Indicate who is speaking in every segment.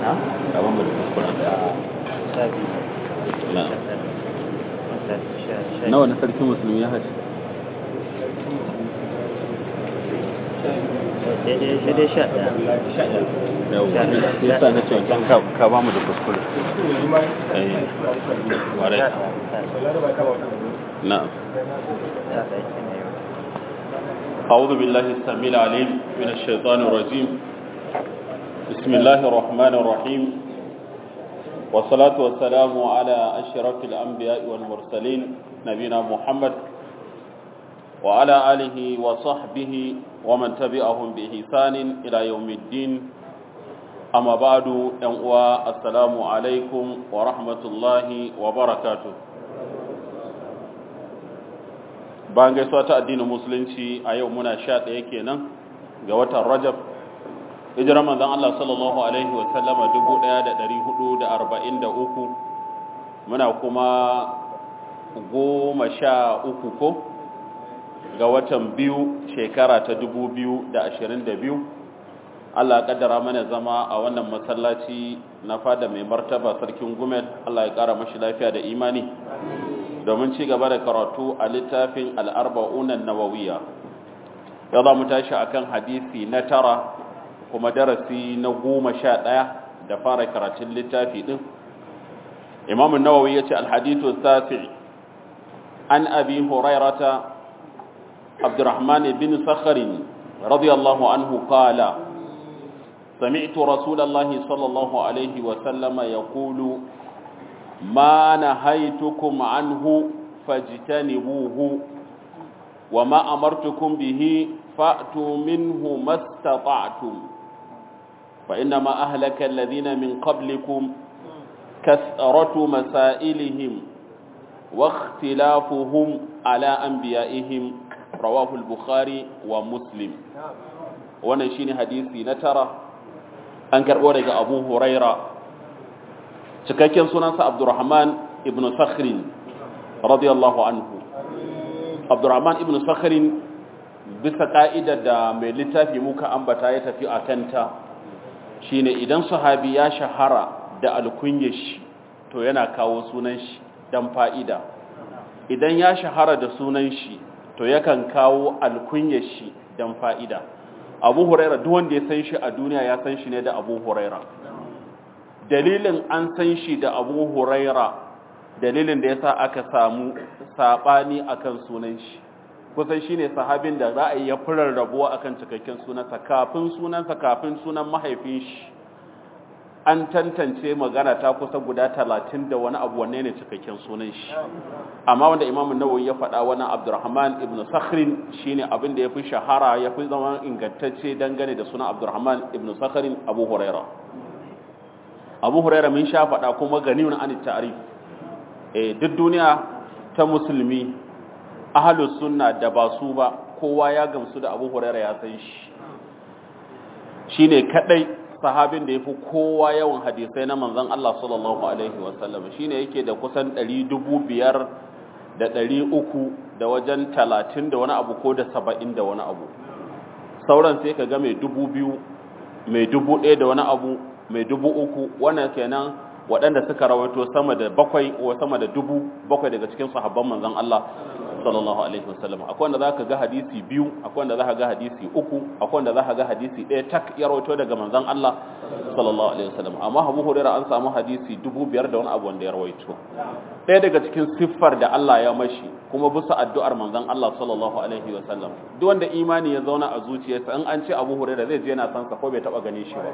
Speaker 1: na
Speaker 2: ka ba mu da kuskuren
Speaker 1: a sha biyu
Speaker 2: Na.
Speaker 1: sha tara sha sha- sha
Speaker 2: nawa na sarkin musulmi ya haji
Speaker 1: daidai daidai sha ɗaya
Speaker 2: yau
Speaker 1: Sha ɗaya.
Speaker 2: ya sa na ce wancan ka ka ba mu da kuskure eh warai
Speaker 1: sha ɗaya
Speaker 2: na'am
Speaker 1: sha ɗaya kenan yau
Speaker 2: أعوذ بالله السميع العليم من الشيطان الرجيم بسم الله الرحمن الرحيم والصلاة والسلام على أشرف الأنبياء والمرسلين نبينا محمد وعلى آله وصحبه ومن تبعهم بإحسان إلى يوم الدين أما بعد أنواع السلام عليكم ورحمة الله وبركاته bayan gaisuwa ta addinin musulunci a yau muna sha ɗaya kenan ga watan rajab hijirar manzon Allah sallallahu alaihi wa sallama 1443 muna kuma goma sha uku ko ga watan biyu shekara ta 2022 Allah ya kaddara mana zama a wannan masallaci na fada mai martaba sarkin gumel Allah ya kara mashi lafiya da imani domin ci gaba da karatu a littafin al'arba'unan nawawiya ya za mu tashi a kan hadisi na tara kuma darasi na goma sha ɗaya da fara karatun littafi ɗin imamun nawawi ya ce alhaditu safi an abi hurairata abdurrahman bin sakharin radiyallahu anhu qala سمعت رسول الله صلى الله عليه وسلم يقول ما نهيتكم عنه فاجتنبوه وما أمرتكم به فأتوا منه ما استطعتم فإنما أهلك الذين من قبلكم كثرة مسائلهم واختلافهم على أنبيائهم رواه البخاري ومسلم ونشين حديثي نترى أنكر ورق أبو هريرة cikakken sunansa abdurrahman ibn sakhrin radiyallahu anhu abdurrahman ibn sakhrin bisa ka'idar da mai littafi muka ambata ya tafi a kanta shine idan sahabi ya shahara da alkunyar shi to yana kawo sunan shi dan fa'ida idan ya shahara da sunan shi to yakan kawo alkunyar shi dan fa'ida abu huraira duk wanda ya san shi a duniya ya san shi ne da abu huraira dalilin an san shi da abu huraira dalilin da ya sa aka samu saɓani akan sunan shi kusan shi ne sahabin da ra'ayi ya furar rabuwa akan cikakken sunansa kafin sunansa kafin sunan mahaifin shi an tantance magana ta kusa guda talatin da wani abu wanne ne cikakken sunan shi amma wanda imamun nawawi ya faɗa wani abdurrahman ibn sakhrin shine abin da ya fi shahara ya fi zama ingantacce dangane da sunan abdurrahman ibn sakhrin abu huraira abu huraira min sha faɗa kuma ganimin an ta'arif eh duk duniya ta musulmi ahlus sunna da ba su ba kowa ya gamsu da abu huraira ya san shi shine kadai sahabin da yafi kowa yawan hadisai na manzon Allah sallallahu alaihi wasallam shine yake da kusan 500 da 300 da wajen 30 da wani abu ko da 70 da wani abu sauran sai ka ga mai 2000 mai 1000 da wani abu mai dubu uku wannan kenan waɗanda suka rawaito sama da bakwai ko sama da dubu bakwai daga cikin sahabban manzon Allah sallallahu alaihi wasallam akwai wanda zaka ga hadisi biyu akwai wanda zaka ga hadisi uku akwai wanda zaka ga hadisi ɗaya tak ya rawaito daga manzon Allah sallallahu alaihi wasallam amma Abu Hurairah an samu hadisi dubu biyar da wani abu wanda ya rawaito ɗaya daga cikin siffar da Allah ya mashi kuma bisa addu'ar manzon Allah sallallahu alaihi wasallam duk wanda imani ya zauna a zuciyarsa in an ce Abu Hurairah zai je yana san sa ko bai taba gane shi ba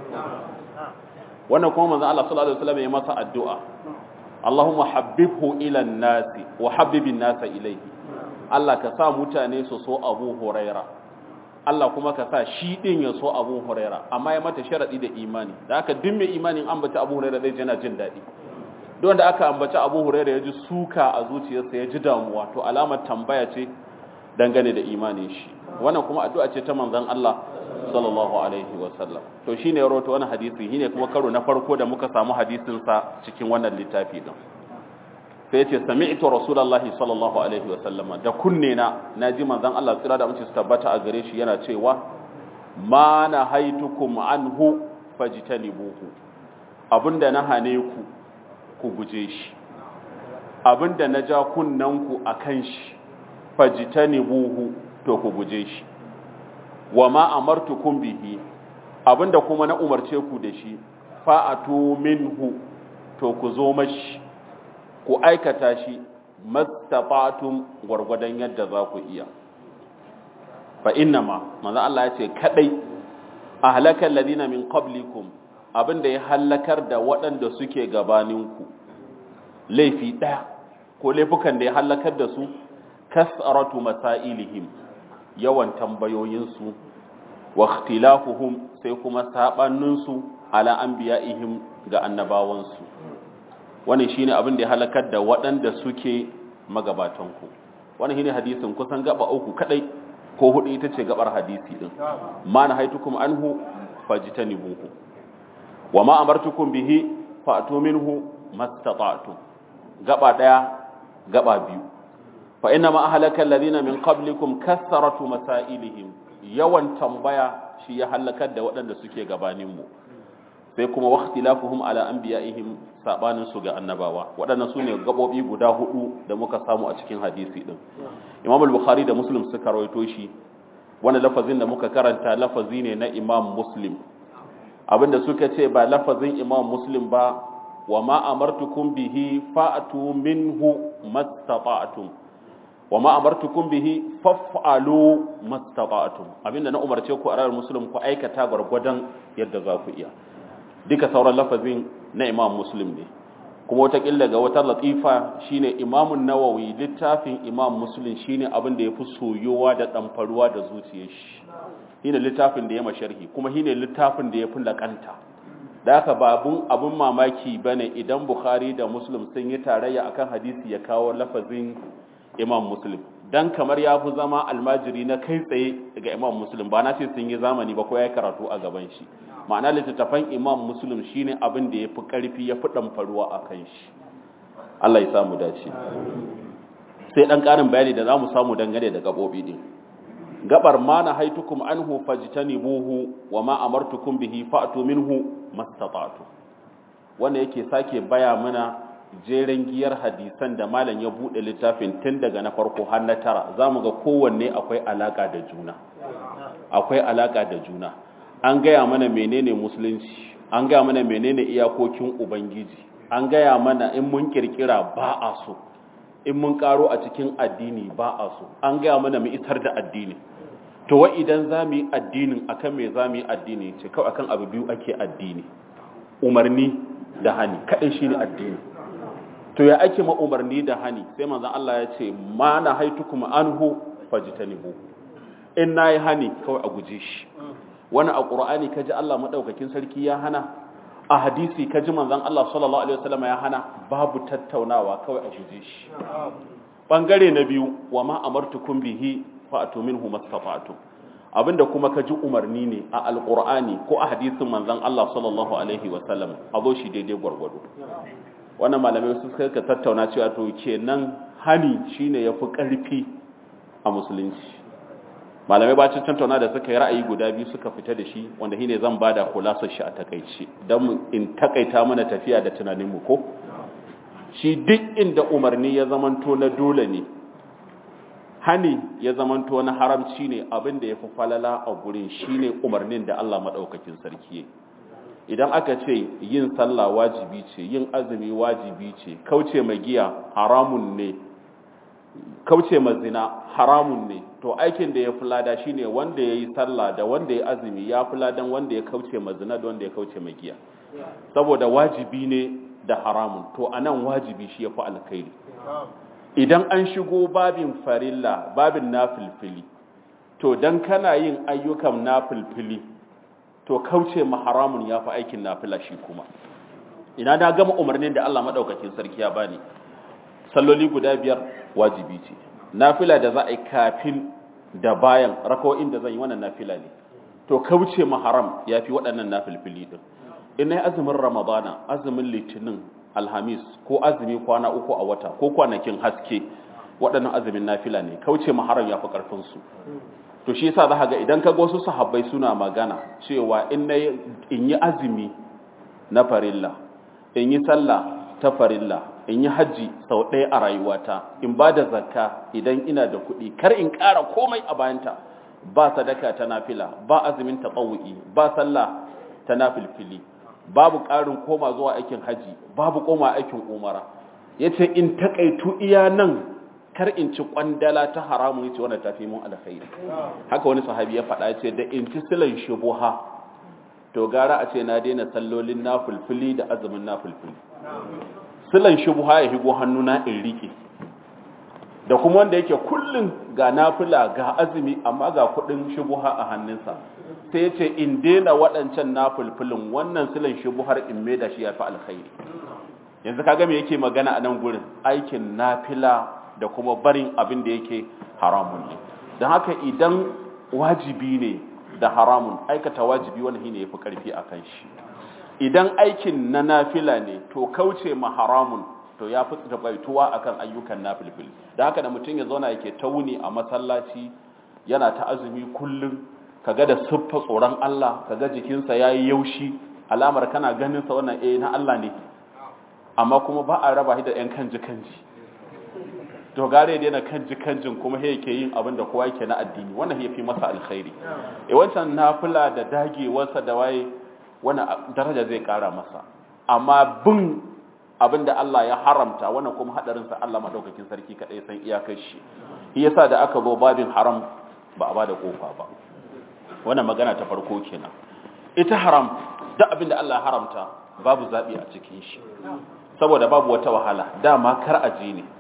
Speaker 2: wannan kuma manzon Allah sallallahu alaihi wasallam ya masa addu'a Allahumma habbibhu ila nasi wa habbibin nasa ilayhi Allah ka sa mutane su so Abu Huraira Allah kuma ka sa shi din ya so Abu Huraira amma ya mata sharadi da imani da haka duk mai imanin ambaci Abu Huraira zai jana jin dadi don da aka ambaci Abu Huraira ya ji suka a zuciyarsa ya ji damuwa to alamar tambaya ce dangane da imanin shi wannan kuma addu'a ce ta manzon Allah sallallahu alaihi wasallam to shine ya rawaito wannan hadisi shine kuma karo na farko da muka samu hadisin sa cikin wannan littafi din sai yace sami'tu rasulullahi sallallahu alaihi wasallama da kunne na naji manzon Allah tsira da amince su tabbata a gare shi yana cewa ma nahaitukum anhu fajtanibuhu abinda na hane ku ku guje shi abinda na ja kunnanku akan shi fajtanibuhu to ku guje shi wa ma amartukum bihi abinda kuma na umarce ku da shi fa'atu minhu to ku zo mashi ku aikata shi mastafatum gwargwadon yadda za ku iya fa innama manzo Allah ya ce kadai ahlakal ladina min qablikum abinda ya halakar da waɗanda suke gabaninku laifi ɗaya ko laifukan da ya halakar da su kasaratu masailihim yawan tambayoyinsu wa ikhtilafuhum sai kuma sabaninsu ala anbiya'ihim ga annabawansu wannan shine abin da ya halakar da waɗanda suke magabatanku wannan shine hadisin kusan gaba uku kadai ko hudu ita ce gabar hadisi din ma na haitukum anhu fajtanibuhu wa ma amartukum bihi fa'tu minhu mastata'tum gaba daya gaba biyu fa inna ma ahlaka alladhina min qablikum kasaratu masailihim yawan tambaya shi ya halakar da waɗanda suke gabanin mu sai kuma waqtilafuhum ala anbiya'ihim sabanin su ga annabawa waɗannan sune gabobi guda hudu da muka samu a cikin hadisi din Imam al-Bukhari da Muslim suka rawaito shi wannan lafazin da muka karanta lafazi ne na Imam Muslim abinda suka ce ba lafazin Imam Muslim ba wa ma amartukum bihi fa'tu minhu mastata'tum wa ma amartukum bihi faf'alu mastata'tum abinda na umarce ku a rayuwar muslim ku aikata gwargwadon yadda za ku iya duka sauran lafazin na imam muslim ne kuma wata killa ga wata latifa shine imamun nawawi littafin imam muslim shine abin da yafi soyowa da damfaruwa da zuciyar shi shine littafin da ya masharhi kuma shine littafin da yafi lakanta da haka babun abun mamaki bane idan bukhari da muslim sun yi tarayya akan hadisi ya kawo lafazin imam muslim dan kamar ya fi zama almajiri na kai tsaye daga imam muslim ba na ce sun yi zamani ba ko ya karatu a gaban shi ma'ana littattafan imam muslim shine abin da ya fi ƙarfi ya fi ɗamfaruwa a kan shi allah ya samu dace sai ɗan ƙarin bayani da za mu samu dangane da gaɓoɓi ɗin gabar ma na haitukum anhu fajtanibuhu wa ma amartukum bihi fa'tu minhu mastata'tu wanda yake sake baya mana jeren giyar hadisan da malam ya bude littafin tun daga na farko har na tara zamu ga kowanne akwai alaka da juna akwai alaka da juna an gaya mana menene musulunci an gaya mana menene iyakokin ubangiji an gaya mana in mun kirkira ba a so in mun karo a cikin addini ba a so an gaya mana mu isar da addini to wa idan za mu yi addinin akan me za mu yi addini ce kawai akan abu biyu ake addini umarni da hani kaɗai shi ne addini to ya ake ma umarni da hani sai manzon Allah ya ce ma na haitukum anhu fajtanibu in nayi hani kawai a guje shi wani a qur'ani kaji Allah madaukakin sarki ya hana a hadisi kaji manzon Allah sallallahu alaihi wasallam ya hana babu tattaunawa kawai a guje shi bangare na biyu wa ma amartukum bihi fa'tu minhu mastata'tum abinda kuma ka ji umarni ne a alkur'ani ko a hadisin manzon Allah sallallahu alaihi wasallam a zo shi daidai gwargwado wannan malamai su suka tattauna cewa to kenan hani shine yafi karfi a musulunci malamai ba cin tattauna da suka yi ra'ayi guda biyu suka fita da shi wanda shine zan bada kulasar shi a takaice dan in takaita mana tafiya da tunanin mu ko shi duk inda umarni ya zamanto na dole ne hani ya zamanto na haramci ne abin da ya fi falala a gurin shine umarnin da Allah maɗaukakin sarki idan aka ce yin sallah wajibi ce yin azumi wajibi ce kauce ma giya haramun ne kauce ma zina haramun ne to aikin da ya fi lada shine wanda ya yi sallah da wanda ya azumi ya fi ladan wanda ya kauce ma zina da wanda ya kauce ma giya saboda wajibi ne da haramun to anan wajibi shi ya fi alkhairi idan an shigo babin farilla babin nafilfili to dan kana yin ayyukan nafilfili to kauce ma haramun ya fi aikin nafila shi kuma ina da gama umarnin da Allah madaukakin sarki ya bani salloli guda biyar wajibi ce nafila da za a yi kafin da bayan rakawoyin da zan yi wannan nafila ne to kauce ma haram ya fi waɗannan nafilfili din ina yi azumin ramadana azumin litinin alhamis ko azumi kwana uku a wata ko kwanakin haske waɗannan azumin nafila ne kauce maharam ya fi ƙarfinsu to shi yasa za ga idan ka wasu sahabbai suna magana cewa in na in yi azumi na farilla in yi sallah ta farilla in yi hajji sau ɗaya a rayuwata in ba da zakka idan ina da kuɗi kar in ƙara komai a bayanta ba sadaka ta nafila ba azumin taɓawu'i ba sallah ta nafilfili babu ƙarin koma zuwa aikin hajji babu koma aikin umara ya ce in taƙaitu iya nan kar in ci ƙwandala ta haramun ya ce wanda ta fi mun alkhairi haka wani sahabi ya faɗa ce da in ci silan shubuha to gara a ce na daina sallolin nafilfili da azumin nafilfili silan shubuha ya higo hannuna in riƙe da kuma wanda yake kullum ga nafila ga azumi amma ga kudin shubuha a hannunsa sai ya ce in daina waɗancan nafilfilin wannan silan shubuhar in mai da shi ya fi alkhairi yanzu kaga me yake magana a nan gurin aikin nafila da kuma barin abin da yake haramun ne don haka idan wajibi ne da haramun aikata wajibi wani shine yafi karfi a kan shi idan aikin na nafila ne to kauce ma haramun to ya fi tsabaituwa akan ayyukan nafilfil da haka da mutum ya zauna yake ta wuni a masallaci yana ta azumi kullum kaga da siffa tsoron Allah kaga jikinsa yayi yaushi alamar kana ganin sa wannan eh na Allah ne amma kuma ba a raba shi da yan kanji kanji to gare da yana kanji kanjin kuma he yake yin abin da kowa yake na addini wannan ya fi masa alkhairi eh wancan nafila da dagewarsa da waye wannan daraja zai kara masa amma bin abin da Allah ya haramta wannan kuma hadarinsa Allah madaukakin sarki kadai san iyakar shi shi yasa da aka zo babin haram ba a bada kofa ba wannan magana ta farko kenan ita haram duk abin da Allah ya haramta babu zabi a cikin shi saboda babu wata wahala dama kar aje ne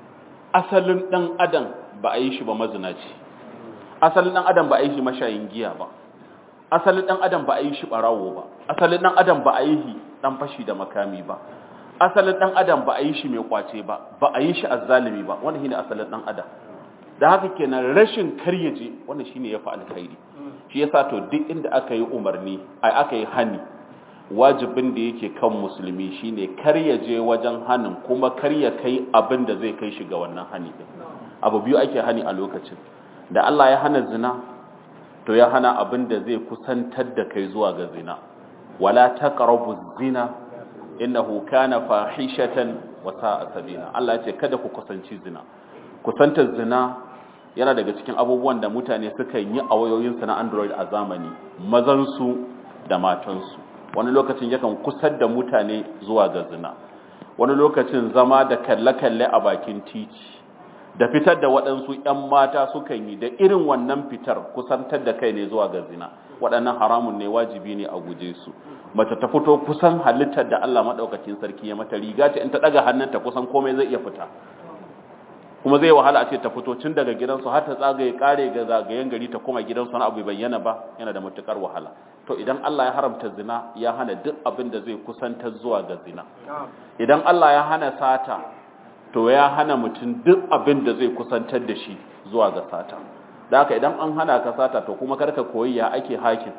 Speaker 2: asalin dan adam ba a yi shi ba mazinaci asalin dan adam ba a yi shi mashayin giya ba asalin dan adam ba a yi shi barawo ba asalin dan adam ba a yi shi dan fashi da makami ba asalin dan adam ba a yi shi mai kwace ba ba a yi shi azzalimi ba wannan shine asalin dan adam da haka kenan rashin karyaje wannan shine yafi alkhairi shi yasa to duk inda aka yi umarni ai aka yi hani wajibin da yake kan musulmi shine karyaje wajen hanin kuma karya kai abin da zai kai shi ga wannan hani din abu biyu ake hani a lokacin da Allah ya hana zina to ya hana abin da zai kusantar da kai zuwa ga zina wala taqrabu zina innahu kana fahishatan wa sa'a sabila Allah ya ce kada ku kusanci zina kusantar zina yana daga cikin abubuwan da mutane suka yi a wayoyinsu na Android a zamani mazan su da matan su wani lokacin yakan kusar da mutane zuwa ga zina wani lokacin zama da kalle-kalle a bakin titi da fitar da waɗansu 'yan mata sukan yi da irin wannan fitar kusantar da kai ne zuwa ga zina waɗannan haramun ne wajibi ne a guje su mace ta fito kusan halittar da Allah maɗaukakin sarki ya mata riga ta in ta ɗaga hannunta kusan komai zai iya fita kuma zai wahala a ce ta fito tun daga gidansu har ta tsagaye kare ga zagayen gari ta koma gidansu na abu bayyana ba yana da matukar wahala to idan Allah ya haramta zina ya hana duk abin da zai kusantar zuwa ga zina idan Allah ya hana sata to ya hana mutum duk abin da zai kusantar da shi zuwa ga sata da haka idan an hana ka sata to kuma karka koyi ya ake hakin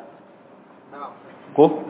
Speaker 2: ko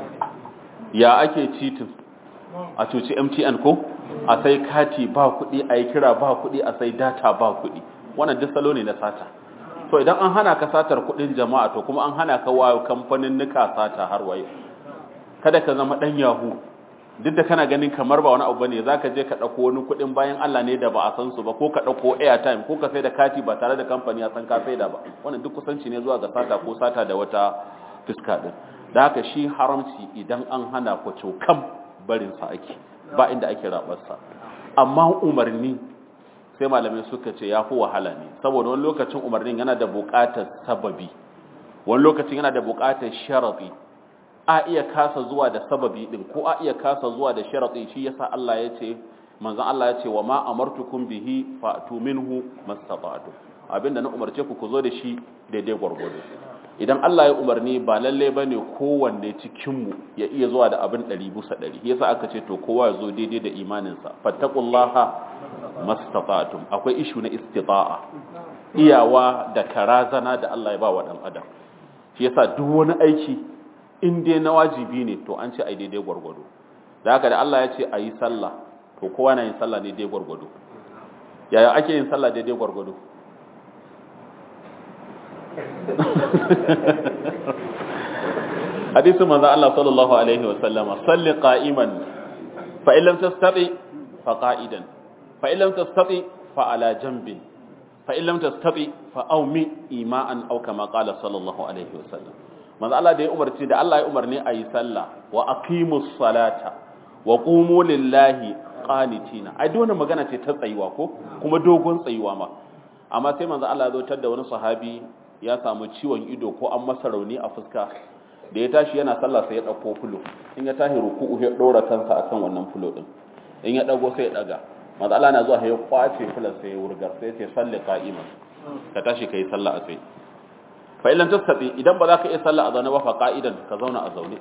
Speaker 2: ya ake citin a cuci mtn ko a sai kati ba kuɗi a yi kira ba kuɗi a sai data ba kuɗi wannan duk salo ne na sata to idan an hana ka satar kuɗin jama'a to kuma an hana ka wa kamfanin nika sata har waye kada ka zama ɗan yahu duk da kana ganin kamar ba wani abu bane zaka je ka dauko wani kudin bayan Allah ne da ba a san su ba ko ka dauko airtime ko ka sai da kati ba tare da kamfani ya san ka sai da ba wannan duk kusanci ne zuwa ga sata ko sata da wata fuska din da haka shi haramci idan an hana ku cokam barin sa ake ba inda ake rabar sa amma umarni sai malamai suka ce yafi wahala ne saboda wani lokacin umarnin yana da buƙatar sababi wani lokacin yana da buƙatar sharadi a iya kasa zuwa da sababi din ko a iya kasa zuwa da sharadi shi yasa Allah ya ce manzon Allah ya ce wa ma amartukum bihi fa'tu minhu mastata'tu abinda na umarce ku ku zo da shi daidai gwargwado idan Allah ya umarni ba lalle bane kowanne cikin mu ya iya zuwa da abin 100 bisa 100 yasa aka ce to kowa ya zo daidai da imanin sa fattaqullaha mastata'tum akwai ishu na istita'a iyawa da karazana da Allah ya ba wa dan adam shi yasa duk wani aiki in dai na wajibi ne to an ce ai daidai gwargwado da haka da Allah ya ce a yi sallah to kowa na yin sallah ne daidai gwargwado yaya ake yin sallah daidai gwargwado hadisin manzo Allah sallallahu alaihi wa sallama salli qa'iman fa illam tastati fa qa'idan fa illam tastati fa ala janbin fa illam tastati fa awmi ima'an aw kama qala sallallahu alaihi wa sallam manzo Allah da ya umarci da Allah ya umarni ayi sallah wa aqimus salata wa qumu lillahi qanitina ai dole magana ce ta tsayuwa ko kuma dogon tsayuwa ma amma sai manzo Allah ya zo da wani sahabi ya samu ciwon ido ko an masa rauni a fuska da ya tashi yana sallah sai ya dauko fulo in ya tashi ruku'u ya dora kansa akan wannan fulo din in ya dago sai ya daga manzo Allah na zuwa ya kwace fulan sai ya wurgar sai ya ce salli qa'iman ka tashi kai sallah a tsaye fa illan tastati idan ba za ka iya sallah a zaune ba fa qa'idan ka zauna a zaune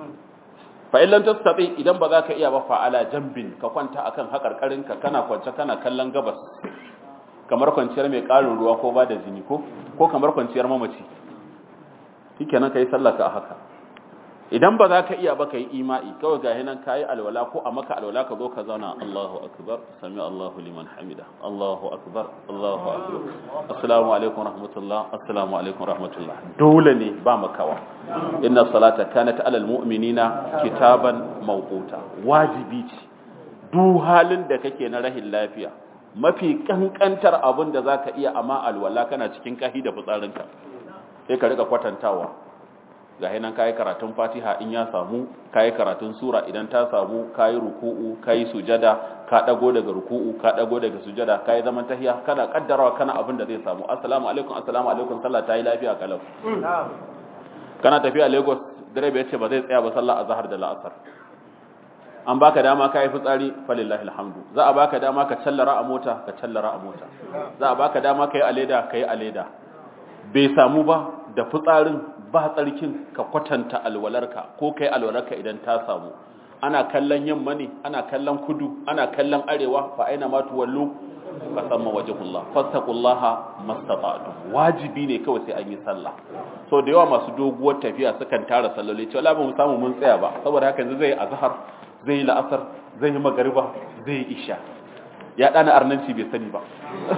Speaker 2: fa illan tastati idan ba za ka iya ba fa ala jambin ka kwanta akan hakarkarin ka kana kwance kana kallon gabas kamar kwanciyar mai karin ruwa ko ba da jini ko ko kamar kwanciyar mamaci shikenan kai sallah ka haka idan ba za ka iya ba kai ima'i kawai ga hinan kai alwala ko a maka alwala ka zo ka zauna Allahu akbar sami Allahu liman hamida Allahu akbar Allahu akbar assalamu alaikum rahmatullah assalamu alaikum rahmatullah dole ne ba makawa inna salata kanat alal mu'minina kitaban mawquta wajibi ce duk halin da kake na rahin lafiya mafi kankantar abin da zaka iya amma alwala kana cikin kahi da fitsarinka sai ka rika kwatantawa ga hinan kayi karatun fatiha in ya samu kayi karatun sura idan ta samu kayi ruku'u kayi sujada ka dago daga ruku'u ka dago daga sujada kayi zaman tahiya kana kaddarawa kana abin da zai samu assalamu alaikum assalamu alaikum sallah ta yi lafiya kalau kana tafiya lagos direba yace ba zai tsaya ba sallah azhar da la'asar an baka dama kayi fitsari falillahi alhamdu za a baka dama ka callara a mota ka callara a mota za a baka dama kai a leda kai a leda bai samu ba da fitsarin ba tsarkin ka kwatanta alwalarka ko kai alwalarka idan ta samu ana kallon yamma ne ana kallon kudu ana kallon arewa fa aina ma tuwallu fa samma wajhullah fastaqullaha mastata'tu wajibi ne kawai sai an yi sallah so da yawa masu doguwar tafiya sukan tara salloli cewa la ba mu samu mun tsaya ba saboda haka yanzu zai azhar zai la'asar zai yi magariba zai isha ya dana arnanci bai sani ba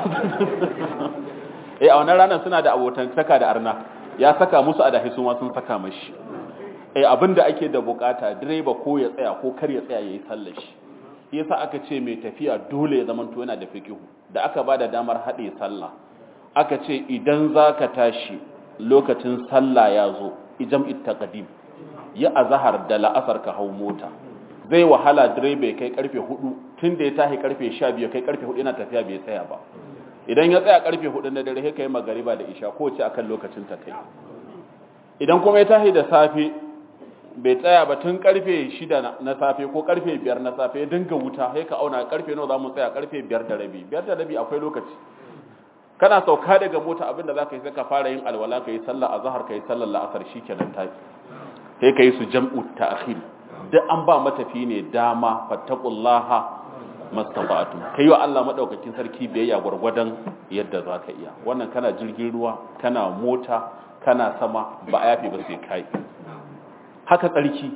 Speaker 2: eh a wannan ranar suna da abotan saka da arna ya saka musu adahi su ma sun saka mashi eh abinda ake da bukata direba ko ya tsaya ko kar ya tsaya yayi sallar shi yasa aka ce mai tafiya dole ya zama to yana da fikihu da aka bada damar hade sallah aka ce idan zaka tashi lokacin sallah ya zo ijam ittaqdim ya azhar da la'asar ka hau mota zai wahala direba ya kai karfe 4 tunda ya tashi karfe 12 kai karfe 4 yana tafiya bai tsaya ba idan ya tsaya karfe 4 na dare sai kai magariba da isha ko ce akan lokacin ta kai idan kuma ya tashi da safe bai tsaya ba tun karfe 6 na safe ko karfe 5 na safe ya dinga wuta sai ka auna karfe nawa zamu tsaya karfe 5 da rabi 5 da rabi akwai lokaci kana sauka daga mota abinda zaka yi sai ka fara yin alwala kai sallar azhar kai sallar la'asar shikenan tafi sai kai su jam'u ta'khir duk an ba matafi ne dama fattaqullaha mastata'tu kai wa Allah madaukakin sarki biyayya gurgurdan yadda zaka iya wannan kana jirgin ruwa kana mota kana sama ba a yafi ba sai kai haka tsarki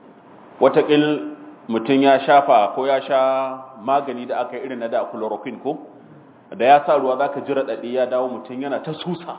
Speaker 2: watakil mutum ya shafa ko ya sha magani da aka irin na da chloroquine ko da ya sa ruwa zaka jira dadi ya dawo mutum yana ta susa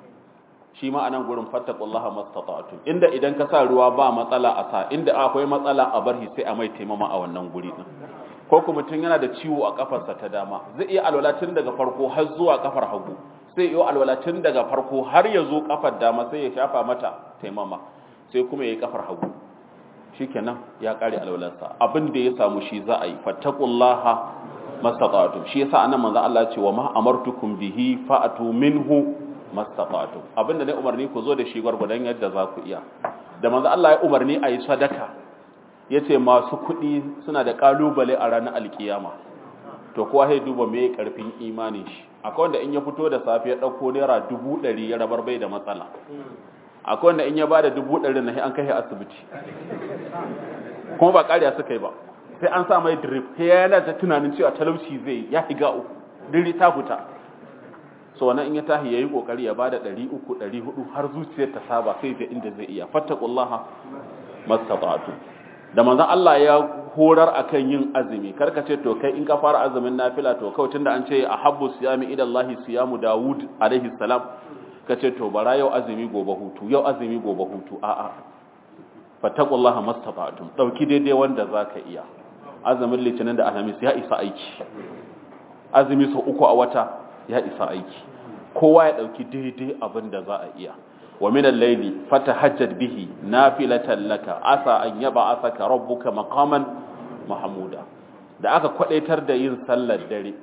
Speaker 2: shi ma anan gurin fattaqullaha mastata'tum inda idan ka sa ruwa ba matsala a sa inda akwai matsala a barhi sai a mai taimama a wannan guri din ko kuma mutum yana da ciwo a kafarsa ta dama zai iya alwala tun daga farko har zuwa kafar hagu sai iya alwala tun daga farko har ya zo kafar dama sai ya shafa mata taimama sai kuma yayi kafar hagu shikenan ya kare alwalarsa abin da ya samu shi za a yi fattaqullaha mastata'tum shi yasa anan manzo Allah ya ce wa ma amartukum bihi fa'atu minhu mastata'tum abinda ne umarni ku zo da shi gwargwadon yadda za ku iya da manzo Allah ya umarni a yi sadaka yace masu kuɗi suna da kalubale a ranar alkiyama to kowa sai duba me karfin imanin shi akwai wanda in ya fito da safe ya dauko naira dubu ɗari ya rabar bai da matsala akwai wanda in ya bada dubu ɗari na an kai asibiti kuma ba ƙariya suka yi ba sai an sa mai drip sai yana ta tunanin cewa talauci zai ya higa uku diri ta fita so wannan in ya tahi yayi kokari ya bada 300 400 har zuciyar ta saba sai ga inda zai iya fattaqullaha mastata'tu da manzon Allah ya horar akan yin azumi karka ce to kai in ka fara azumin nafila to kawai tunda an ce ahabbu siyami ila Allah siyamu Dawud alaihi salam ka ce to bara yau azumi gobe hutu yau azumi gobe hutu a'a fattaqullaha mastata'tum dauki daidai wanda zaka iya azumin litinin da alhamis ya isa aiki azumi sau uku a wata ya isa aiki kowa ya dauki daidai abin da za a iya wa min al-layli fatahajjad bihi nafilatan laka asa an yab'athaka rabbuka maqaman mahmuda da aka kwadaitar da yin sallar dare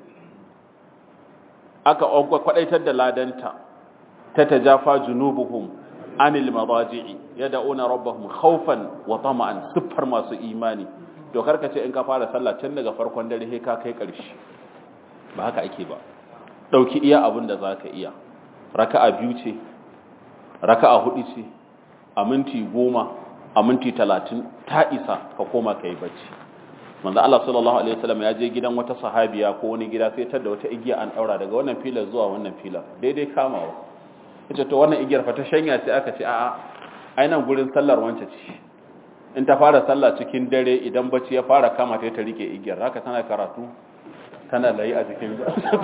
Speaker 2: aka kwadaitar da ladanta ta tajafa junubuhum anil madaji'i yad'una rabbahum khawfan wa tama'an siffar masu imani to karka ce in ka fara sallah tun daga farkon dare sai ka kai ƙarshe ba haka ake ba dauki iya abin da zaka iya raka'a biyu ce raka'a hudu ce a minti goma a minti talatin ta isa ka koma ka yi bacci manzo Allah sallallahu alaihi wasallam ya je gidan wata sahabiya ko wani gida sai tar da wata igiya an daura daga wannan filar zuwa wannan filar daidai kamawa yace to wannan igiyar fa ta shanya sai aka ce a'a ai nan gurin sallar wance ce in ta fara sallah cikin dare idan bacci ya fara kama ta ta rike igiyar haka tana karatu tana layi a jikin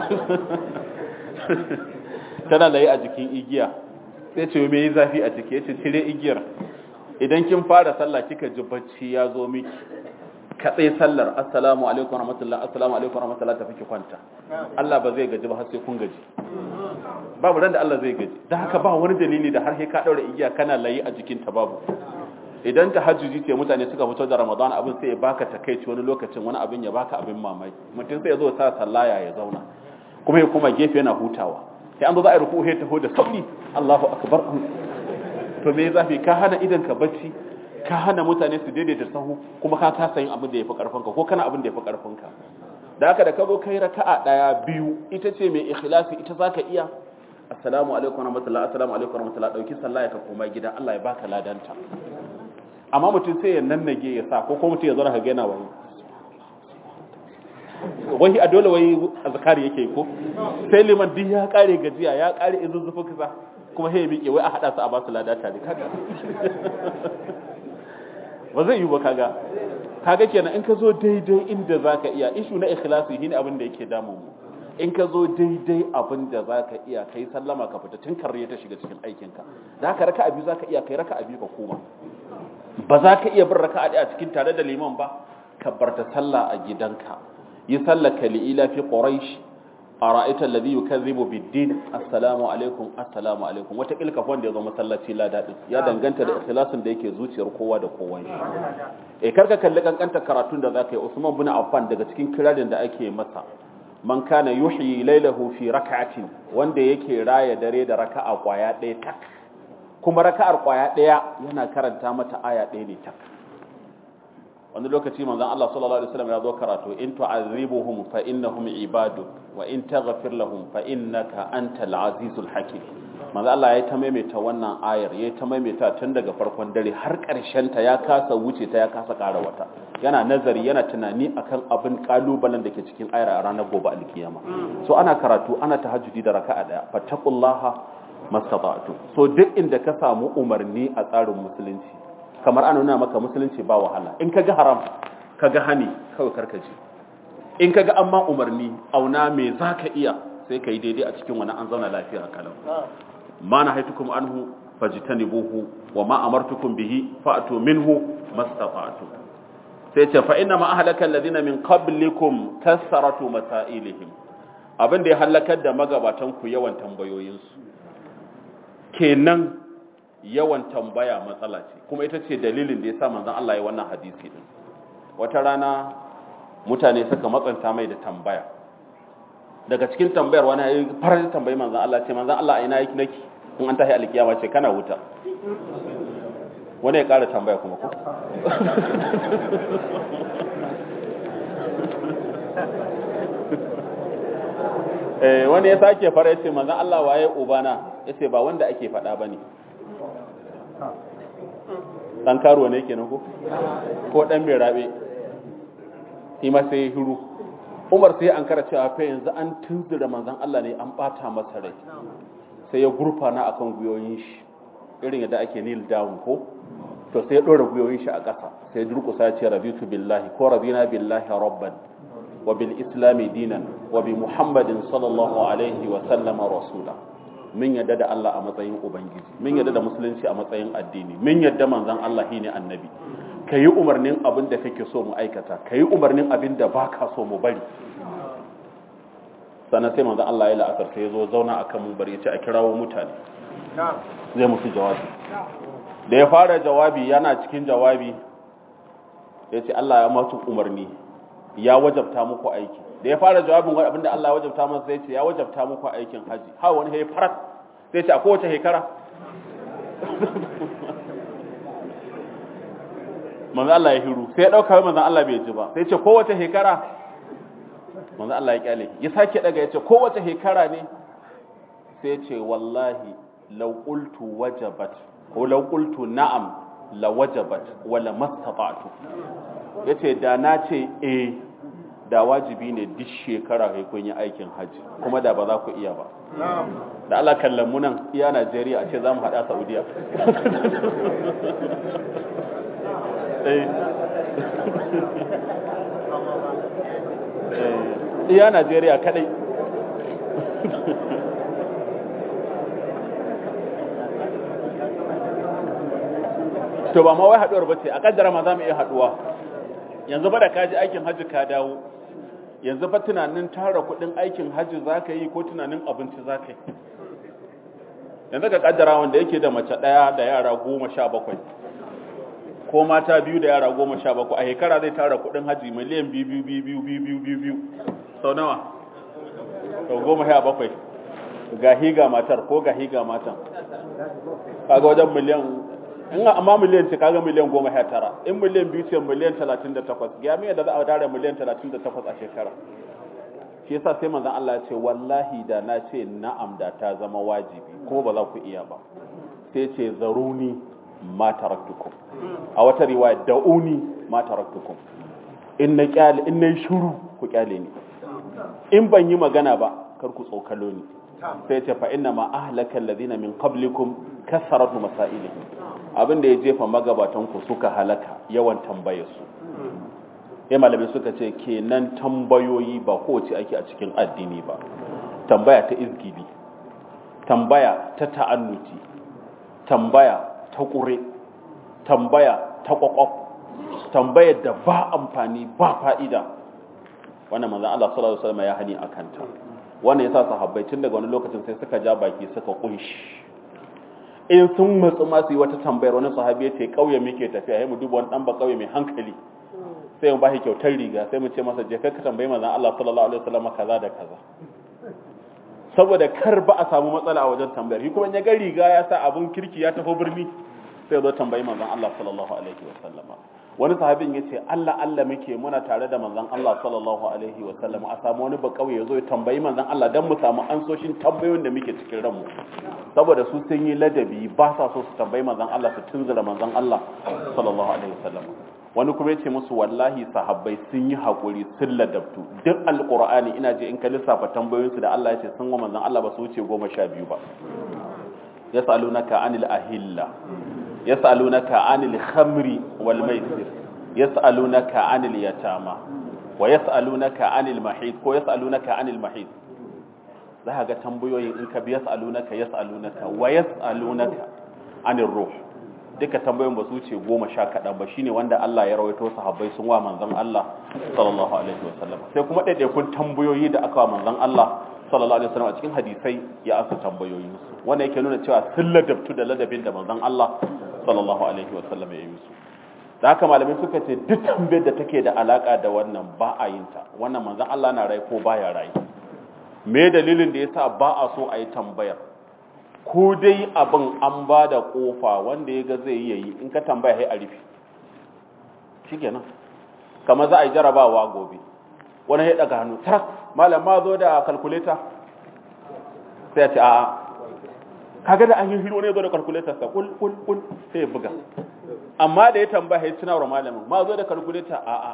Speaker 2: tana layi a jikin igiya sai ce me yi zafi a ciki yace cire igiyar idan kin fara sallah kika ji bacci ya zo miki ka tsaye sallar assalamu alaikum warahmatullahi assalamu alaikum warahmatullahi tafi ki kwanta Allah ba zai gaji ba har sai kun gaji babu ran da Allah zai gaji dan haka ba wani dalili da har sai ka daura igiya kana layi a jikin ta babu idan tahajjudi ce mutane suka fito da Ramadan abin sai ya baka takeici wani lokacin wani abin ya baka abin mamaki mutum sai ya zo sa sallaya ya zauna kuma ya kuma gefe yana hutawa sai an zo za a yi ruku ta taho da sauri Allahu akbar to me zafi ka hana idan ka bacci ka hana mutane su daidaita sahu kuma ka kasa yin abin da yafi karfin ka ko kana abin da yafi karfin ka da haka da ka zo kai raka'a daya biyu ita ce mai ikhlasi ita zaka iya assalamu alaikum warahmatullahi assalamu alaikum warahmatullahi dauki sallah ya ka koma gida Allah ya baka ladanta amma mutum sai ya nannage ya sa ko kuma mutum ya zo ka ga yana wani wahi a dole wai azkari yake ko sai liman duk ya kare gajiya ya kare izuzzufu kisa kuma sai ya miƙe wai a hada su a ba su lada tare kaga ba zai yi ba kaga kaga kenan in ka zo daidai inda zaka iya ishu na ikhlasi shine abin da yake damu mu in ka zo daidai abin da zaka iya kai sallama ka fita tun karriya ta shiga cikin aikin ka da haka raka'a biyu zaka iya kai raka'a biyu ka koma ba za ka iya bin raka'a a cikin tare da liman ba ka barta sallah a gidanka yi sallaka li'ila fi quraish ara'aita alladhi yukazzibu bid-din assalamu alaikum assalamu alaikum wata kilka wanda ya zo masallaci ladadi ya danganta da ikhlasin da yake zuciyar kowa da kowa shi eh karka kalli kankanta karatun da zaka yi Usman bin Affan daga cikin kirarin da ake masa man kana yuhyi laylahu fi rak'atin wanda yake raya dare da raka'a kwaya ɗaya tak kuma raka'ar kwaya ɗaya yana karanta mata aya ɗaya ne tak wani lokaci manzon Allah sallallahu alaihi wasallam ya zo karatu in tu'azibuhum fa innahum ibadu wa in taghfir lahum fa innaka antal azizul hakim manzon Allah ya ta maimaita wannan ayar ya ta maimaita tun daga farkon dare har karshen ta ya kasa wuce ta ya kasa ƙara wata yana nazari yana tunani akan abin kalubalen da ke cikin ayar a ranar gobe alkiyama so ana karatu ana tahajjudi da raka'a daya fattaqullaha mastata'tu so duk inda ka samu umarni a tsarin musulunci kamar ana nuna maka musulunci ba wahala in kaga haram kaga hani kawai karkace in kaga amma umarni auna me zaka iya sai kai daidai a cikin wani an zauna lafiya kalau ma na haitukum anhu fajtanibuhu wa ma amartukum bihi fa'tu minhu mastata'tu sai ce fa inna ma ahlaka alladhina min qablikum kasaratu masailihim abin da ya halakar da magabatan ku yawan tambayoyinsu kenan yawan tambaya matsala ce kuma ita ce dalilin da ya sa manzon Allah ya wannan hadisi din wata rana mutane suka matsanta mai da tambaya daga cikin tambayar wani ya fara tambayi manzon Allah ce manzon Allah a ina yake nake in an tahi alkiyama ce kana wuta wani ya ƙara tambaya kuma ko eh wani ya sake fara yace manzon Allah waye ubana yace ba wanda ake faɗa bane dan karuwa ne kenan ko ko dan mai rabe shi ma sai hiru Umar sai an kara cewa fa yanzu an tunzura manzon Allah ne an bata masa rai sai ya gurfana akan guyoyin shi irin yadda ake kneel down ko to sai ya dora guyoyin shi a ƙasa sai durƙusa ya ce rabitu billahi ko radina billahi rabban wa bil islami dinan wa bi muhammadin sallallahu alaihi wa sallama rasula mun yadda da Allah a matsayin ubangiji mun yadda da musulunci a matsayin addini mun yadda manzon Allah shine annabi kayi umarnin abin da kake so mu aikata kayi umarnin abin da baka so mu bari sannan sai manzon Allah ya la'asar sai ya zo zauna akan mun bari ya ce a kirawo mutane zai musu jawabi da ya fara jawabi yana cikin jawabi ya ce Allah ya masu umarni ya wajabta muku aiki da ya fara jawabin wani abinda Allah ya wajabta masa sai ce ya wajabta muku aikin haji ha wani ya farat sai ce a kowace shekara manzo Allah ya hiru sai ya dauka manzo Allah bai ji ba sai ce kowace shekara manzo Allah ya kyale ya sake daga ya ce kowace shekara ne sai ce wallahi law qultu wajabat ko law qultu na'am la wajabat wala mastata'tu yace da na ce eh da wajibi ne duk shekara kai kun yi aikin haji kuma da ba za ku iya ba da Allah kallon mu nan iya Najeriya a ce za mu haɗa Saudiya iya Najeriya kadai to ba ma wai haduwar ba ce a kaddara ma za mu iya haduwa yanzu ba da kaji aikin hajji ka dawo yanzu fa tunanin tara kudin aikin hajji za ka yi ko tunanin abinci za ka yi yanzu ka kaddara wanda yake da mace daya da yara goma sha bakwai ko mata biyu da yara goma sha bakwai a shekara zai tara kudin hajji miliyan biyu biyu biyu biyu biyu biyu biyu biyu sau nawa sau goma sha bakwai ga higa matar ko ga higa matan kaga wajen miliyan in amma miliyan ce kaga miliyan goma sha tara in miliyan biyu ce miliyan talatin da takwas ga miya da za a dare miliyan talatin da takwas a shekara shi yasa sai manzon Allah ya ce wallahi da na ce na'am da ta zama wajibi ko ba za ku iya ba sai ce zaruni ma taraktukum a wata riwaya da'uni ma taraktukum in na kyale in na shiru ku kyale ni in ban yi magana ba kar ku tsokalo ni sai ce fa inna ma ahlaka alladhina min qablikum kasaratu masailihim abin da ya jefa magabatan ku suka halaka yawan tambaye su ya malamai suka ce kenan tambayoyi ba kowace ake a cikin addini ba tambaya ta izgili tambaya ta ta'annuti tambaya ta ƙure tambaya ta ƙwaƙwaf tambayar da ba amfani ba fa'ida wannan manzan Allah sallallahu Alaihi wasallam ya hani a kanta wannan ya sa sahabbai tun daga wani lokacin sai suka ja baki suka kunshi in sun matsu masu yi wata tambayar wani sahabi ya ce ƙauye muke tafiya ya mu duba wani ɗan ba ƙauye mai hankali sai mu ba shi kyautar riga sai mu ce masa je ka tambayi manzan Allah sallallahu Alaihi wasallam kaza da kaza saboda kar ba a samu matsala a wajen tambayar shi kuma ya ga riga ya sa abun kirki ya tafi birni sai zo tambayi manzon Allah sallallahu alaihi wasallama wani sahabin ya ce Allah Allah muke muna tare da manzon Allah sallallahu alaihi wasallama a samu wani ba kauye zo ya tambayi manzon Allah dan mu samu ansoshin tambayoyin da muke cikin ranmu saboda su sun yi ladabi ba sa so su tambayi manzon Allah su tunzura manzon Allah sallallahu alaihi wasallama wani kuma ya ce musu wallahi sahabbai sun yi haƙuri sun ladabtu duk alƙur'ani ina je in ka lissafa tambayoyinsu da Allah ya ce sun wa manzon Allah ba su wuce goma sha biyu ba yas'alunaka anil ahilla yas'alunaka anil khamri wal maisir yas'alunaka anil yatama wa yas'alunaka anil mahid ko yas'alunaka anil mahid za ka ga tambayoyin in ka bi yas'alunaka yas'alunaka wa yas'alunaka anil ruh duka tambayoyin ba su wuce goma sha kaɗan ba shine wanda Allah ya rawaito sahabbai sun wa manzon Allah sallallahu alaihi wasallam sai kuma ɗaiɗaikun tambayoyi da aka wa manzon Allah sallallahu alaihi wasallam a cikin hadisai ya asa tambayoyin su wanda yake nuna cewa sun ladabtu da ladabin da manzon Allah sallallahu alaihi wasallam ya yi musu da haka malamai suka ce duk tambayar da take da alaka da wannan ba a yin ta wannan manzon Allah na rai ko baya rai me dalilin da yasa ba a so a yi tambayar ko dai abin an ba da kofa wanda ya ga zai yi in ka tambaya sai a rufe shi kenan kama za a yi jarabawa gobe wani ya daga hannu taras malam ma zo da kalkuleta sai ya ce a'a kaga da an yi hiro ne zo da kalkuleta sa kul kul kul sai ya buga amma da ya tambaya ya tunawar malamin ma zo da kalkuleta a'a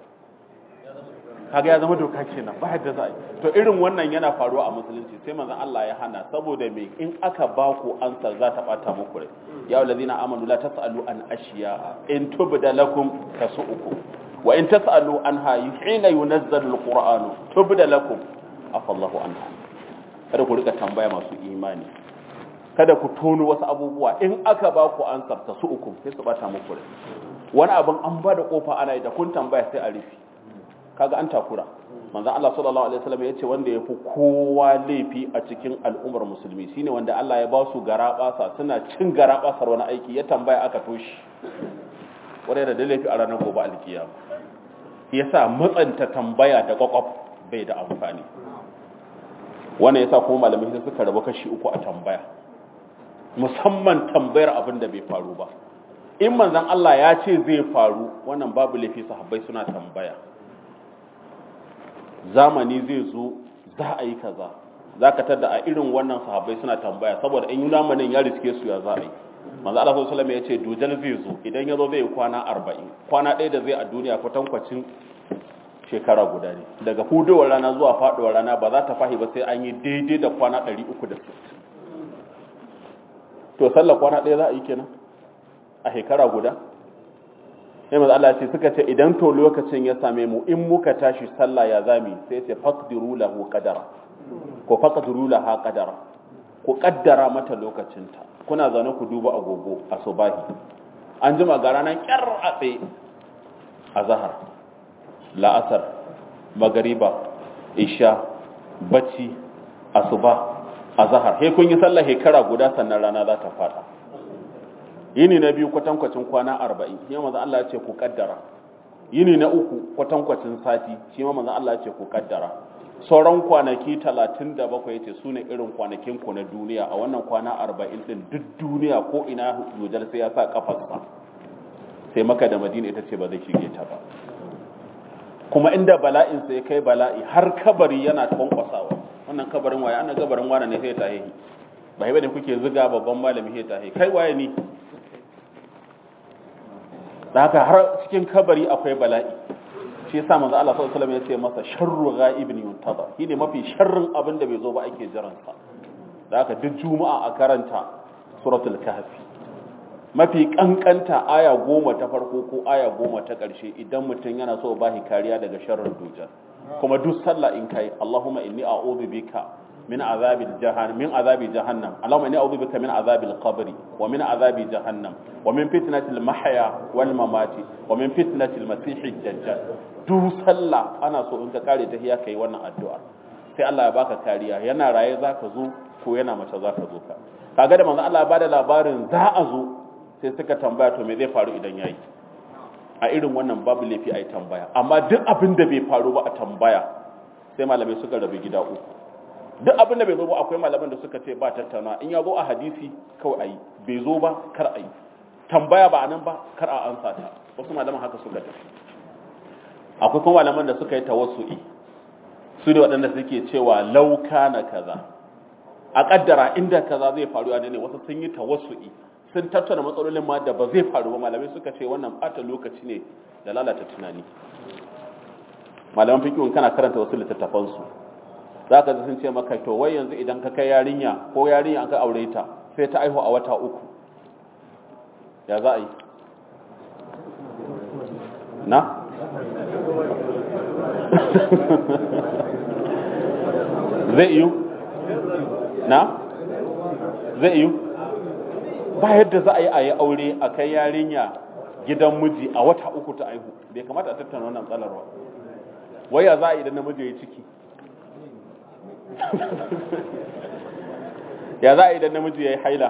Speaker 2: kaga ya zama doka kenan ba yadda za a yi to irin wannan yana faruwa a musulunci sai manzon Allah ya hana saboda me in aka ba ku ansa za ta bata muku rai ya allazina amanu la tasalu an ashiya in tubda lakum tasu'ukum wa in tasalu anha hina yunazzalu alquran tubda lakum afallahu anha kada ku rika tambaya masu imani kada ku tono wasu abubuwa in aka ba ku ansar ta su uku sai su bata muku rai wani abin an ba da kofa ana yi da kun tambaya sai a rufe kaga an takura manzon Allah sallallahu alaihi wasallam yace wanda yafi kowa laifi a cikin al'ummar musulmi shine wanda Allah ya ba su garabasa suna cin garabasar wani aiki ya tambaya aka toshi wanda da laifi a ranar gobe alkiyama yasa matsanta tambaya da kwakwaf bai da amfani wannan yasa kuma malamai sai suka rabu kashi uku a tambaya musamman tambayar abin da bai faru ba in manzon Allah ya ce zai faru wannan babu laifi sahabbai suna tambaya zamani zai zo za a yi kaza za ka tada a irin wannan sahabbai suna tambaya saboda in yi zamanin ya riske su ya za a yi manzo Allah sallallahu alaihi ya ce dujal zai zo idan ya zo zai yi kwana 40 kwana ɗaya da zai a duniya kwatankwacin shekara guda ne daga hudowar rana zuwa faduwar rana ba za ta fahi ba sai an yi daidai da kwana 360 to sallar kwana ɗaya za a yi kenan a shekara guda sai manzo Allah ce suka ce idan to lokacin ya same mu in muka tashi sallah ya zami sai ce faqdiru lahu qadara ko faqdiru laha qadara ku kaddara mata lokacinta kuna zaune ku duba agogo a subahi an jima ga ranar kyar a tsaye a zahar la'asar magariba isha bacci asuba a zahar he kun yi sallah shekara guda sannan rana za ta fada yini na biyu kwatankwacin kwana arba'in shi ma Allah ya ce ku kaddara yini na uku kwatankwacin sati shi ma manzon Allah ya ce ku kaddara sauran kwanaki talatin da bakwai ya ce su ne irin kwanakin ku na duniya a wannan kwana arba'in din duk duniya ko ina hujjar sai ya sa kafarsa sai maka da madina ita ce ba zai shige ta ba kuma inda bala'in sai kai bala'i har kabari yana kwankwasawa wannan kabarin waye ana gabarin wane ne sai ta hehi ba haiba ne kuke ziga babban malami sai ta hehi kai waye ni da haka har cikin kabari akwai bala'i shi yasa manzo Allah sallallahu alaihi wasallam ya ce masa sharru ghaibin yuntazar shine mafi sharrin abin da bai zo ba ake jiran sa da haka duk juma'a a karanta suratul kahfi mafi kankanta aya goma ta farko ko aya goma ta ƙarshe idan mutum yana so ba shi kariya daga sharrin dujal kuma duk sallah in kai Allahumma inni a'udhu bika min azabil jahannam min azabi jahannam Allahumma inni a'udhu bika min azabil qabri wa min azabi jahannam wa min fitnatil mahya wal mamati wa min fitnatil masiihid dajjal duk sallah ana so in ka kare ta hiya kai wannan addu'a sai Allah ya baka kariya yana raye zaka zo ko yana mace zaka zo ka kaga da manzo Allah ya bada labarin za a zo sai suka tambaya to me zai faru idan yayi a irin wannan babu laifi a yi tambaya amma duk abin da bai faru ba a tambaya sai malamai suka rabu gida uku duk abin da bai zo ba akwai malaman da suka ce ba tattauna in ya zo a hadisi kawai a yi bai zo ba kar a yi tambaya ba a nan ba kar a ansa ta wasu malaman haka suka tafi akwai kuma malaman da suka yi tawassu'i su ne waɗanda suke cewa lauka na kaza a kaddara inda kaza zai faru a ne wasu sun yi tawassu'i sun tattauna matsalolin ma da ba zai faru ba malamai suka ce wannan bata lokaci ne da lalata tunani malaman fikihun kana karanta wasu littattafansu za ka sun ce maka to wai yanzu idan ka kai yarinya ko yarinya an ka aure ta sai ta aihu a wata uku ya za a yi na zai iyo na zai iyo ba yadda za a yi a yi aure a kai yarinya gidan miji a wata uku ta aihu bai kamata a tattauna wannan tsalar ba waya za a yi idan namiji ya yi ciki ya za a yi idan namiji ya yi haila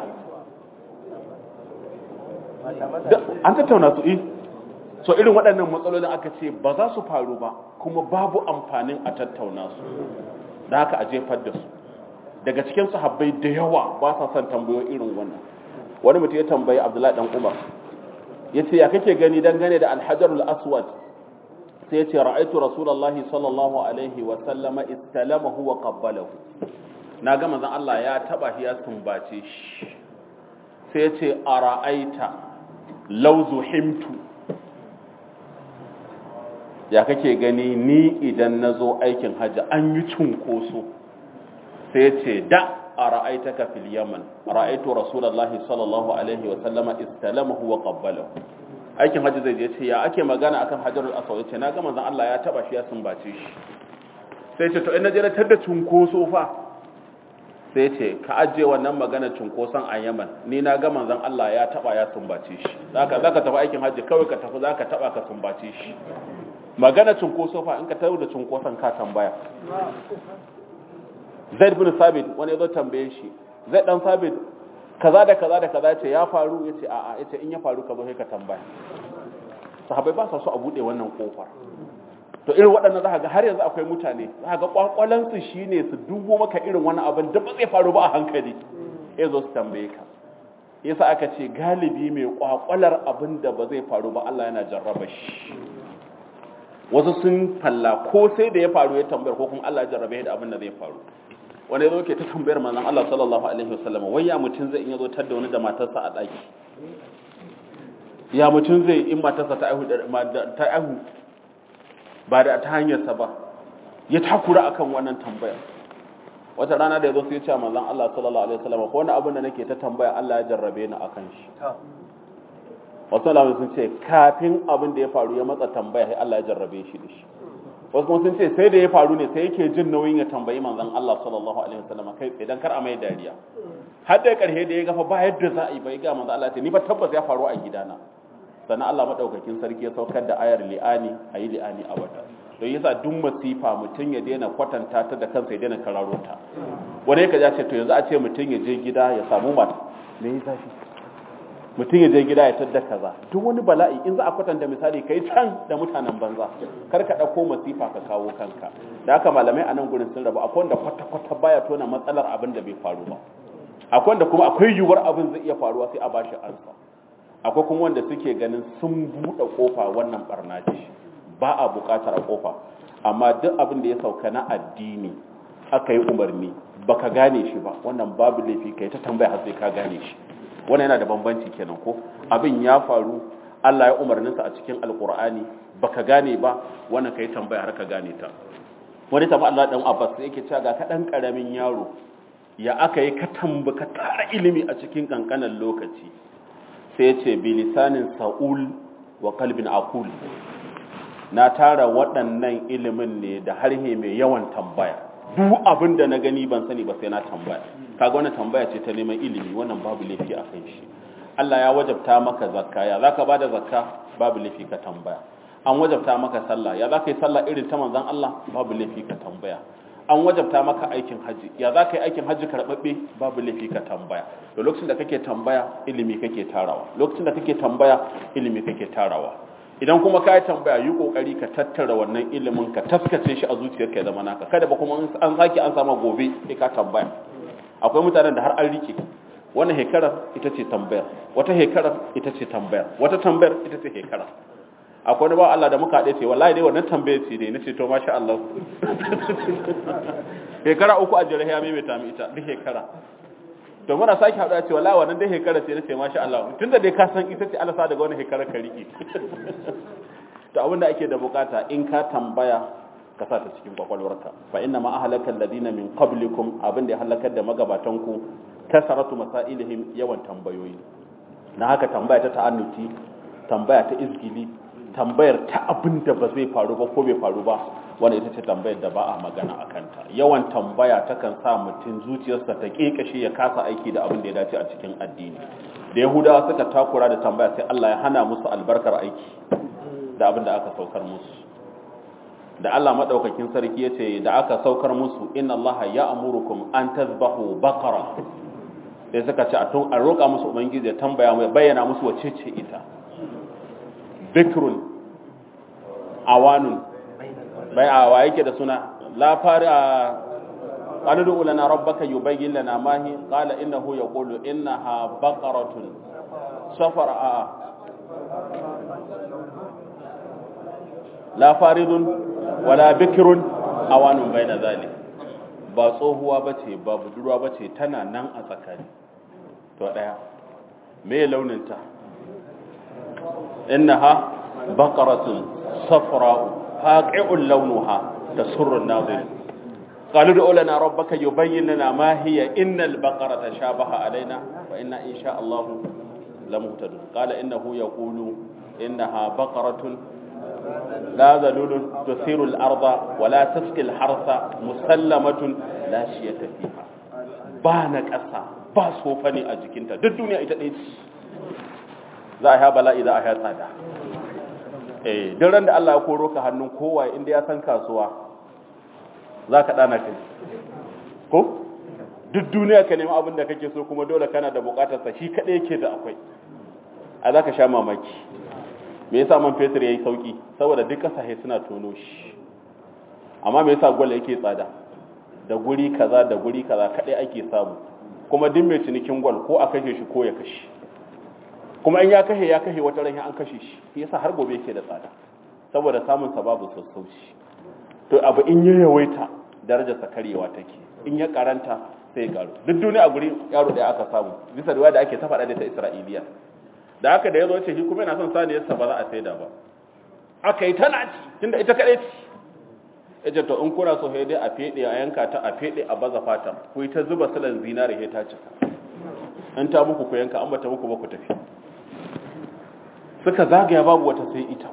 Speaker 2: an tattauna su yi so irin waɗannan matsalolin aka ce ba za su faru ba kuma babu amfanin a tattauna su da haka a jefar da su daga cikin sahabbai da yawa ba sa son tambayo irin wannan wani mutum ya tambayi abdullahi dan umar ya ce ya kake gani dangane da alhajarul aswad sai ya ce ra'aitu rasulallahi sallallahu alaihi wa sallama istalamahu wa qabbalahu na ga manzon Allah ya taba shi ya sumbace shi sai ya ce ara'aita law zuhimtu ya kake gani ni idan nazo aikin hajji an yi cunkoso sai ya ce da ara'aitaka fil yaman ra'aitu rasulullahi sallallahu alaihi wa sallama istalamahu wa qabbalahu aikin hajji zai je ce ya ake magana akan hajarul aswad ce na ga manzon Allah ya taba shi ya sumbace shi sai ce to in naje na tada cunkoso fa sai ce ka ajiye wannan magana cunkoson a yaman ni na ga manzon Allah ya taba ya sumbace shi zaka zaka tafi aikin hajji kawai ka tafi zaka taba ka sumbace shi magana cunkoso fa in ka tawo da cunkoson ka tambaya Zaid bin Sabit wani yazo tambaye shi Zaid dan Sabit kaza da kaza da kaza ce ya faru yace a'a yace in ya faru ka zo sai ka tambaya sahabbai ba sa so a bude wannan kofar to irin waɗannan za ga har yanzu akwai mutane za ga kwakwalansu shine su dubo maka irin wani abin da ba zai faru ba a hankali ya zo su tambaye ka yasa aka ce galibi mai kwakwalar abin da ba zai faru ba Allah yana jarraba shi wasu sun falla ko sai da ya faru ya tambayar ko kuma Allah ya jarrabe da abin da zai faru wani ya zo ke ta tambayar manzon Allah sallallahu alaihi wasallam wai ya mutum zai in ya zo tar da wani da matarsa a ɗaki ya mutum zai in matarsa ta aihu ta aihu ba da ta hanyarsa ba ya takura akan wannan tambaya wata rana da ya zo sai ya ce manzon Allah sallallahu alaihi wasallam ko wani abin da nake ta tambaya Allah ya jarrabe ni akan shi wasu alamun sun ce kafin abin da ya faru ya matsa tambaya sai Allah ya jarrabe shi da shi wasu kuma sun ce sai da ya faru ne sai yake jin nauyin ya tambayi manzon Allah sallallahu alaihi wasallam kai idan kar a mai dariya har da karshe da ya gafa ba yadda za a yi bai ga manzon Allah ce ni fa tabbas ya faru a gidana sannan Allah madaukakin sarki ya saukar da ayar li'ani a yi li'ani a wata don yasa duk masifa mutum ya daina kwatanta ta da kansa ya daina kararo ta wani yake ya ce to yanzu a ce mutum ya je gida ya samu mata me yi zafi mutum ya je gida ya tadda kaza duk wani bala'i in za a kwatanta misali kai can da mutanen banza kar ka dauko masifa ka kawo kanka da haka malamai a nan gurin sun rabu akwai wanda kwata kwata baya tona matsalar abin da bai faru ba akwai wanda kuma akwai yiwuwar abin zai iya faruwa sai a bashi ansa akwai kuma wanda suke ganin sun buɗe kofa wannan barna ce ba a buƙatar a kofa amma duk abin da ya sauka na addini aka yi umarni baka gane shi ba wannan babu laifi kai ta tambaya har sai ka gane shi wannan yana da bambanci kenan ko abin ya faru Allah ya umarninsa a cikin alkur'ani baka gane ba wannan kai tambaya har ka gane ta wani tabi Allah dan Abbas yake cewa ga kadan karamin yaro ya aka yi ka tambaka tara ilimi a cikin kankanan lokaci sai ya ce bi lisanin sa'ul wa qalbin aqul na tara waɗannan ilimin ne da harhe mai yawan tambaya duk abin da na gani ban sani ba sai na tambaya kaga wannan tambaya ce ta neman ilimi wannan babu laifi a kan shi Allah ya wajabta maka zakka ya zaka bada zakka babu laifi ka tambaya an wajabta maka sallah ya zaka yi sallah irin ta manzon Allah babu laifi ka tambaya an wajabta maka aikin haji ya zaka yi aikin haji karbabbe babu laifi ka tambaya to lokacin da kake tambaya ilimi kake tarawa lokacin da kake tambaya ilimi kake tarawa idan kuma ka yi tambaya yi kokari ka tattara wannan ilimin ka taskace shi a zuciyarka ya zama naka kada ba kuma an sake an sama gobe sai ka tambaya akwai mutanen da har an rike wannan hekarar ita ce tambayar wata hekarar ita ce tambayar wata tambayar ita ce hekarar akwai wani ba Allah da muka haɗe ce wallahi dai wannan tambayar ce dai nace to masha Allah hekara uku a jere ya maimaita mi ita duk hekara to muna sake haɗuwa ce wallahi wannan dai hekara ce nace masha Allah tunda dai ka san ita ce Allah sa daga wannan hekara ka rike to abinda ake da bukata in ka tambaya ka sa ta cikin kwakwalwarka fa inna ma ahlaka alladhina min qablikum abinda ya halakar da magabatanku kasaratu masailihim yawan tambayoyi na haka tambaya ta ta'annuti tambaya ta izgili tambayar ta abinda ba zai faru ba ko bai faru ba wanda ita ce tambayar da ba a magana a kanta yawan tambaya takan sa mutum zuciyarsa ta kekashe ya kasa aiki da abin da ya dace a cikin addini da yahudawa suka takura da tambaya sai Allah ya hana musu albarkar aiki da abin da aka saukar musu da Allah madaukakin sarki yace da aka saukar musu inna Allah ya amurukum an tazbahu baqara sai suka ce a tun a roƙa musu ubangiji ya tambaya mu bayyana musu wace ce ita bikrun awanun bai a wa yake da suna la fari a qalu lana rabbaka yubayyin lana ma hi qala innahu yaqulu innaha baqaratun safara a la faridun wala bikirun awanun bai na zali ba tsohuwa ba ce ba budurwa ba ce tana nan a tsakani to ɗaya me launinta inna ha baƙaratun safra'u faƙi'un launuha da surrun nazir قالوا ادع لنا ربك يبين لنا ما هي إن البقرة شابه علينا وإنا إن شاء الله لمهتدون قال إنه يقول إنها بقرة لا ذلول تثير الأرض ولا تسقي الحرث مسلمة لا شية فيها ba na ƙasa ba sofa ne a jikinta duk duniya ita ɗaya ce za a ya bala'i za a ya tsada eh duk ran da Allah ya koro ka hannun kowa inda ya san kasuwa za ka ɗana kai ko duk duniya ka nemi abin da kake so kuma dole kana da bukatarsa shi kaɗai yake da akwai a za ka sha mamaki me yasa man fetur ya yi sauki saboda duk ƙasashe suna tono shi amma me yasa gwal yake tsada da guri kaza da guri kaza kaɗai ake samu kuma duk mai cinikin gwal ko a kashe shi ko ya kashe kuma in ya kashe ya kashe wata ran an kashe shi shi yasa har gobe yake da tsada saboda samun sa babu sassauci to abu in ya yawaita darajarsa karyewa take in ya karanta sai ya karu duk duniya a guri yaro ɗaya aka samu bisa da da ake ta faɗa da ta isra'iliya da haka da ya zo ce shi kuma yana son saniyarsa ba za a saida ba aka yi tana ci tunda ita kaɗai ci ya ce to in kuna so dai a feɗe a yanka ta a feɗe a baza fata ku yi ta zuba silan zinare ya ta cika in ta muku ku yanka an bata muku ba ku tafi suka zagaya babu wata sai ita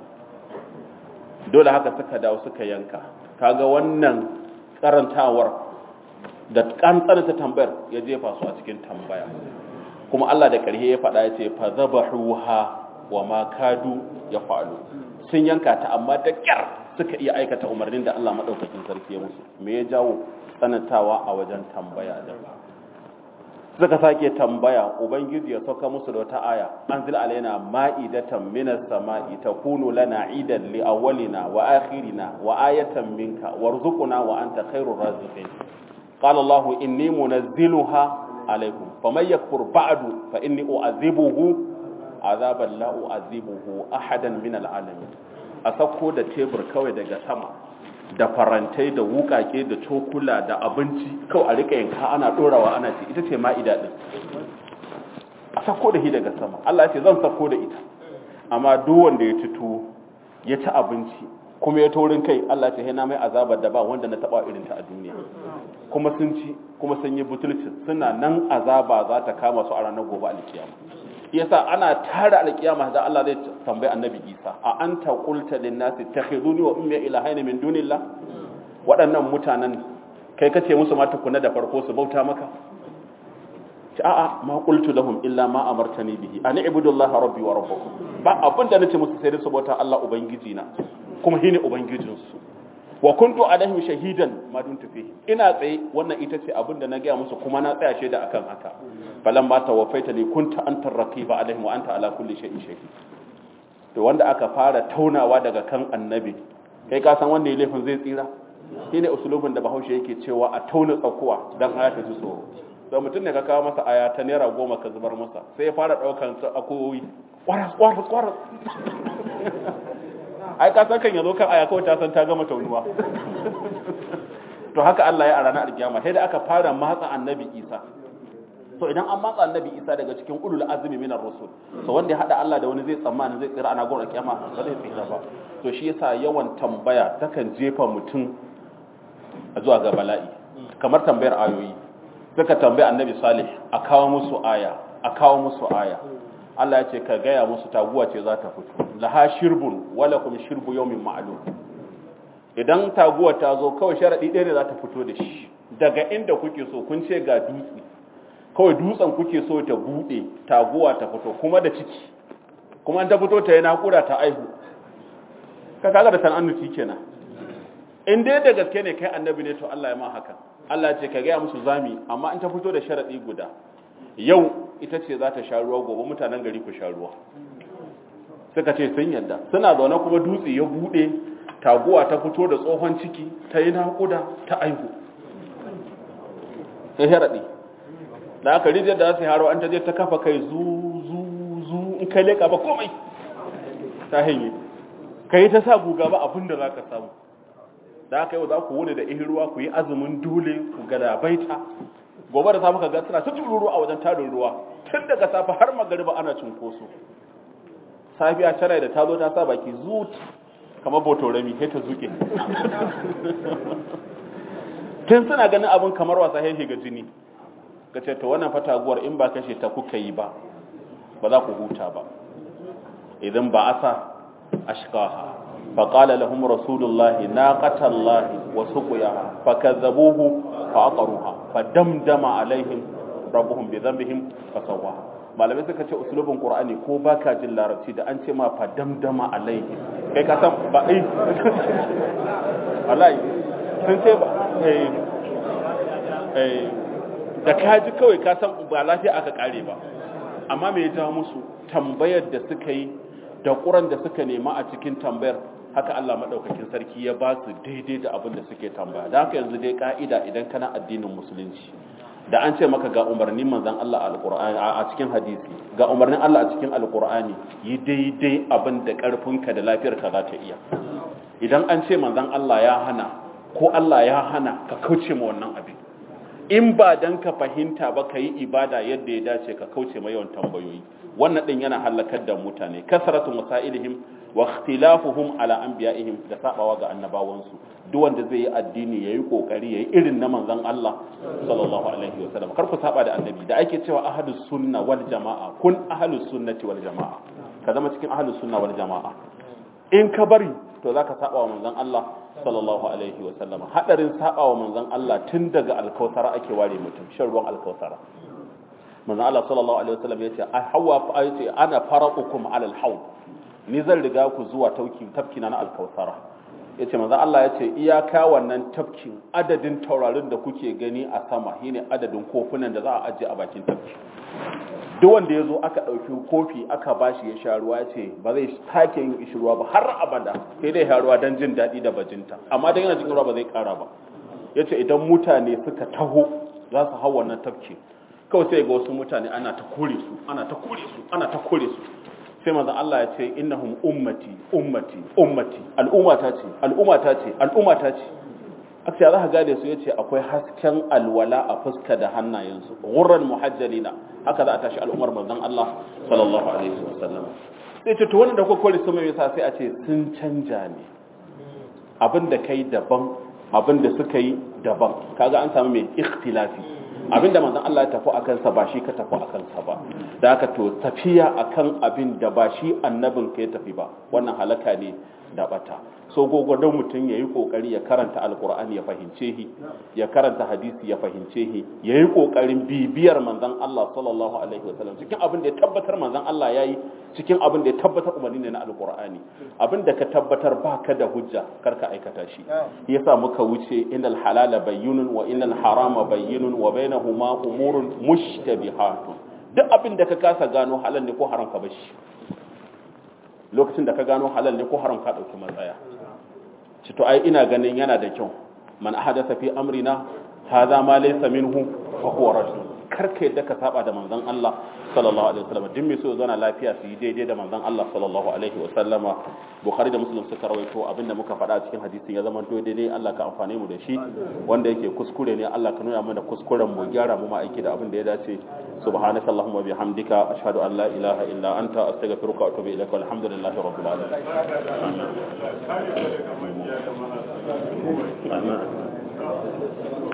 Speaker 2: dole haka suka dawo suka yanka kaga wannan karantawar da kantsanta tambayar ya jefa su a cikin tambaya kuma Allah da ƙarhe ya faɗa ya ce fa zabahuha wa ma kadu ya fa'alu sun yanka ta amma da kyar suka iya aikata umarnin da Allah madaukakin sarki ya musu me ya jawo tsanantawa a wajen tambaya da suka sake tambaya ubangiji ya sauka musu da wata aya anzil alaina ma'idatan minas sama'i takunu lana idan li awwalina wa akhirina wa ayatan minka warzuqna wa anta khairur raziqin qala allah inni munazziluha alaykum faman yakfur ba'du fa inni u'adhibuhu azaban la u'adhibuhu ahadan min al'alamin a sako da tebur kawai daga sama da farantai da wukake da cokula da abinci kawai a rika yanka ana dorawa ana ce ita ce ma'ida din a sako da shi daga sama Allah ya ce zan sako da ita amma duk wanda ya ci tuwo ya ci abinci kuma ya taurin kai Allah ya ce na mai azabar da ba wanda na taba irin ta a duniya kuma sun ci kuma sun yi butulci suna nan azaba za ta kama su a ranar gobe alkiyama yasa ana tara alkiyama da Allah zai tambayi annabi Isa a anta qulta lin nasi takhizuni wa ummi ilahaina min dunillah waɗannan mutanen kai kace musu ma tukuna da farko su bauta maka ci a'a ma qultu lahum illa ma amartani bihi an ibudullaha rabbi wa rabbukum ba abin da nace musu sai dai su bauta Allah ubangiji na kuma shine ubangijin su wa kuntu alaihim shahidan ma dumtu fihi ina tsaye wannan ita ce abin da na gaya musu kuma na tsaya shaida akan haka falan ba tawaffaita li kunta anta raqiba alaihim wa anta ala kulli shay'in shahid to wanda aka fara taunawa daga kan annabi kai ka san wanda ya laifin zai tsira shine usulubin da Bahaushe yake cewa a tauna tsakuwa dan aya ta ji tsoro to mutum ne ka kawo masa aya ta naira goma ka zubar masa sai ya fara daukan su akoyi kwaras kwaras kwaras ai ka san kan yazo kan aya kawai ta san ta gama taunuwa to haka Allah ya a ranar alkiyama sai da aka fara matsa annabi Isa so idan an matsa annabi Isa daga cikin ulul azmi minar rusul so wanda ya hada Allah da wani zai tsammani zai tsira ana gurin alkiyama ba zai tsira ba to shi yasa yawan tambaya takan jefa mutum zuwa ga bala'i kamar tambayar ayoyi suka tambayi annabi Salih a kawo musu aya a kawo musu aya Allah ya ce ka gaya musu taguwa ce za ta fito laha shirbun wala kum shirbu yawmin ma'lum idan taguwa ta zo kawai sharadi ɗaya ne za ta fito da shi daga inda kuke so kun ce ga dutse kawai dutsen kuke so ta bude taguwa ta fito kuma da ciki kuma an ta fito ta yi naƙuda ta aihu ka kaga da san'annuci kenan in dai da gaske ne kai annabi ne to Allah ya ma haka Allah ya ce ka gaya musu zami amma in ta fito da sharadi guda yau ita ce za ta sha ruwa gobe mutanen gari ku sha ruwa suka ce sun yadda suna zaune kuma dutse ya bude taguwa ta fito da tsohon ciki ta yi naƙuda ta aihu sai sharaɗi da aka rijiyar da za su yi haro an ta je ta kafa kai zu zu zu in kai leƙa ba komai ta hanyar ka yi ta sa guga ba abin da za ka samu da aka yau za ku wuni da ihin ruwa ku yi azumin dole ku gadabaita gobe da safe ka ga suna ta tururu a wajen tarin ruwa tun daga safe har magariba ana cunkoso safiya tara da ta zo ta sa baki zut kamar botorami sai ta zuke tun suna ganin abin kamar wasa sai ga jini ka ce ta wannan fataguwar in ba kashe ta kuka yi ba ba za ku huta ba idan ba asa ashqaha فقال لهم رسول الله ناقة الله وسقياها فكذبوه فعقروها fadamdama alaihim rabbuhum bi dhanbihim fasawwa malamai suka ce usulubin qur'ani ko baka jin larabci da an ce ma fadamdama alaihim kai ka san ba ai wallahi sun ce ba eh eh da kaji kawai ka san ba lafiya aka kare ba amma me ya jawo musu tambayar da suka yi da ƙuran da suka nema a cikin tambayar haka Allah maɗaukakin sarki ya ba su daidai da abin da suke tambaya da haka yanzu dai ka'ida idan kana addinin musulunci da an ce maka ga umarnin manzon Allah a cikin hadisi ga umarnin Allah a cikin alkur'ani yi daidai abin da ƙarfinka da lafiyarka za ta iya idan an ce manzon Allah ya hana ko Allah ya hana ka kauce ma wannan abin in ba dan ka fahimta ba ka yi ibada yadda ya dace ka kauce ma yawan tambayoyi wannan din yana halakar da mutane kasratu masailihim wa ikhtilafuhum ala anbiya'ihim da sabawa ga annabawansu duk wanda zai yi addini yayi kokari yayi irin na manzon Allah sallallahu alaihi wasallam kar ku saba da annabi da ake cewa ahlus sunna wal jamaa kun ahlus sunnati wal jamaa ka zama cikin ahlus sunna wal jamaa in ka bari to zaka saba wa manzon Allah sallallahu alaihi wasallam hadarin saba wa manzon Allah tun daga alkausara ake ware mutum shan ruwan alkausara manzon Allah sallallahu alaihi wasallam yace a hawa yace ana faraqukum ala alhawd ni zan riga ku zuwa tauki tafkina na alkausara yace manzon Allah yace iyaka wannan tafkin adadin taurarin da kuke gani a sama shine adadin kofunan da za a aje a bakin tafki duk wanda ya zo aka ɗauki kofi aka bashi ya sha ruwa ce ba zai take yin ishi ruwa ba har abada sai dai ya ruwa don jin daɗi da bajinta amma dan yana cikin ruwa ba zai ƙara ba ya ce idan mutane suka taho za su hau wannan tafki kawai sai ga wasu mutane ana ta kore su ana ta kore su ana ta kore su sai manzo Allah ya ce innahum ummati ummati ummati al'ummata ce al'ummata ce al'ummata ce aka za ka gane su yace akwai hasken alwala a fuska da hannayensu ghurran muhajjalina haka za a tashi al'ummar manzon Allah sallallahu alaihi wasallam sai ce to wannan da kuka kore su mai yasa sai a ce sun canja ne abin da kai daban abin da suka yi daban kaga an samu mai ikhtilafi abin da manzon Allah ya tafi akan sa ba shi ka tafi akan sa ba da haka to tafiya akan abin da ba shi annabin ka ya tafi ba wannan halaka ne da bata so gogodon mutum ya yi kokari ya karanta alkur'ani ya fahimce shi ya karanta hadisi ya fahimce shi ya yi kokarin bibiyar manzon Allah sallallahu alaihi wasallam cikin abin da ya tabbatar manzon Allah ya yi cikin abin da ya tabbatar umarni ne na alkur'ani abin da ka tabbatar baka da hujja karka aikata shi yasa muka wuce innal halala bayyinun wa innal harama bayyinun wa bainahuma umurun mushtabihatun duk abin da ka kasa gano halal ne ko haram ka bashi lokacin da ka gano halal ne ko haram ka dauki matsaya ci to ai ina ganin yana da kyau man ahadatha fi amrina hadha ma laysa minhu fa huwa rajul karka yadda ka saba da manzon Allah sallallahu alaihi wasallam din mai so ya zauna lafiya su yi daidai da manzon Allah sallallahu alaihi wasallama bukhari da muslim suka rawaito abinda muka faɗa cikin hadisin ya zama daidai ne Allah ka amfane mu da shi wanda yake kuskure ne Allah ka nuna mana kuskuren mu gyara mu ma aiki da abin da ya dace subhanaka allahumma bihamdika ashhadu an la ilaha illa anta astaghfiruka wa atubu ilaik walhamdulillahi rabbil alamin amin